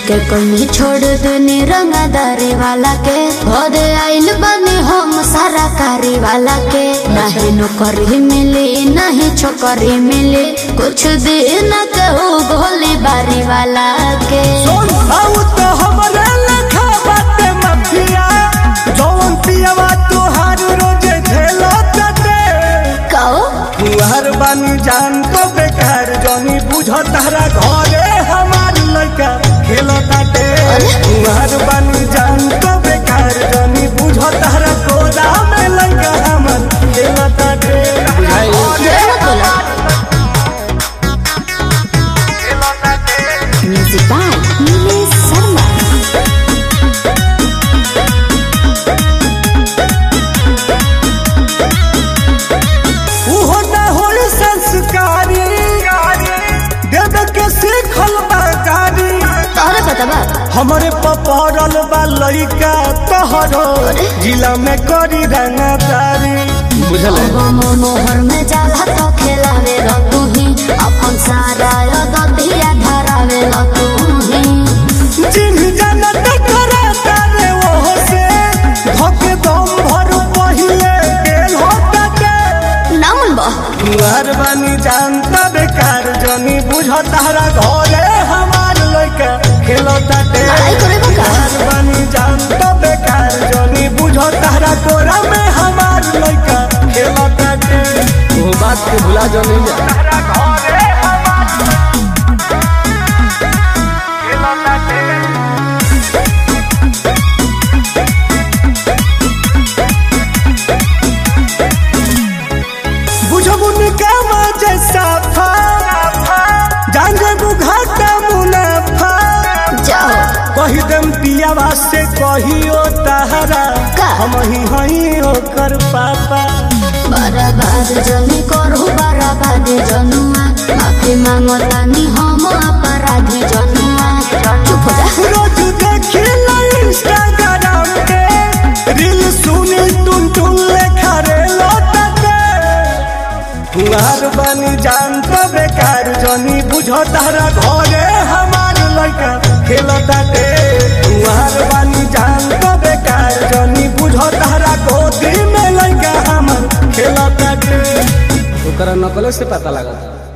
के कमी छोड़ देनी रंगदारी वाला के भोदे आइल बनी हम सारा कारी वाला के नहीं नौकरी मिली नहीं छोकरी मिली कुछ दिन कहू गोली बारी वाला के सुन आउ तो हमरे लखा बाटे मफिया जौन पियवा तुहार रोजे झेलो तटे कहो तुहार बानी जान तो बेकार जनी बुझ तारा घरे हमार लड़का खेलो ताटे तुहार बानी जान तो बेकार जनी बुझ तारा कोदा में लड़का हमर खेलो ताटे जरूर बोला म्यूजिक बाय नीलेश शर्मा उहो ना होई संस्कारी देवे के सीखल बाकारी तोहरे पता बा हमरे पपरल बा लइका तोहरो जिला में करी रंगदारी बुझल मोहर में जाला तो खेलावे तू ही अपन सारा दतिया धरावे तू ही चिन्ह जनत करा तारे ओहो से धोके दम भर पहिले गेल होता के नामन बा तुहार बानी जानता बेकार जनी बुझ तारा घरे हमार लइका खेलता के लड़ाई करे बा का? तुहार बानी जानता बेकार जनी बुझ तारा कोरा में हमार लइका खेलता के वो बात के भुला जो नहीं जा तारा घरे हमार खेलता के बुझबुन कामा जैसा फा जान जेबू घाटा मुनाफा जाओ कही देम पियावा से कहियो तहरा का? हम ही हई ओकर पापा बर्बाद जनी करू बर्बाद जनुआ माफी मांगतानी हम अपराधी जनुआ चुप हो जा रोज देखी इंस्टाग्राम के रील सुनी टुन टुन लेखा रे लौटते तुहार बनी जान तो बेकार जनी बुझ तारा घरे हमार लड़का खेलता के तुहार बनी जान तो बेकार जनी बुझ तारा गोदी में लड़का हमर खेलता के ओकरा नकले से पता लगा